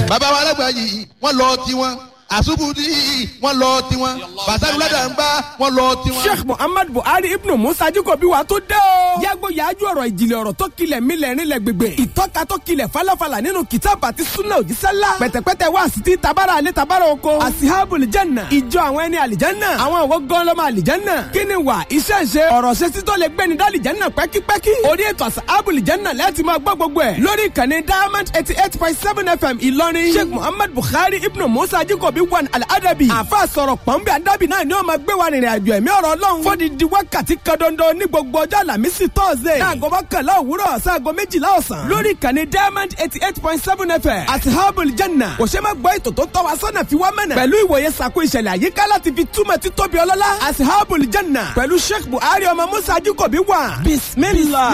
bàbá wa alágbà yìí wọ́n lọ tiwọn àṣùbùdí wọ́n lọ tiwọn bàtàlú ládàmbá wọ́n lọ tiwọn. sheikh muhammad buhari ibnu musa jikobi wa tó dé o. yàgò yàájú ọ̀rọ̀ ìjìnlẹ̀ ọ̀rọ̀ tó kilẹ̀ mílẹ̀ rinlẹ̀ gbègbè. ìtọ́ka tó kilẹ̀ falafala nínú kìtàbù àti sunna òjísẹ́lá. pẹ̀tẹ̀pẹ̀tẹ̀ wá sí ti tabara alẹ́ tabara oko. asihabul janna ìjọ àwọn ẹni àlìjánná. àwọn òwò gọ́ńlọ́mọ àlìjánná. kíni wà iṣẹ́ ṣe ọ̀rọ̀ ṣe títọ́ lè gbẹ́ni dálìjánná pẹ́kípẹ́kí. orí ètò asihabul janna láti máa gbọ́ gbogbo ẹ̀. lórí ìkànnì diamond eighty eight point seven fm ìlọrin. sheikh muhammad buhari ibnu musa jikobi wan al-adabi. àfa sọ̀rọ̀ pọ̀nbẹ́ adabi náà ni ó máa gbé wa rìnrìn àjò ẹ̀mí ọ̀rọ̀ ọlọ́run. fódìdí wákàtí kan dandan ní gbogbo ọjọ́ àlàmísì tọ́sídẹ̀ẹ́. láago mọ́kànlá òwúrọ̀ sáago méjìlá ọ̀sán. lórí ìkànnì diamond eighty eight point seven fm. asihabul janna. kò ṣe máa gbọ́ ètò tó tọ́ wa sọ́nà fi wá mẹ́nà. pẹ̀lú ìwòye sàkó ìṣẹ̀lẹ̀ àyíká láti fi túmọ̀ títóbi ọlọ́lá. asihabul janna. pẹ̀lú sheikh buhari ọmọ musa ajíkòbí wà. bismillah.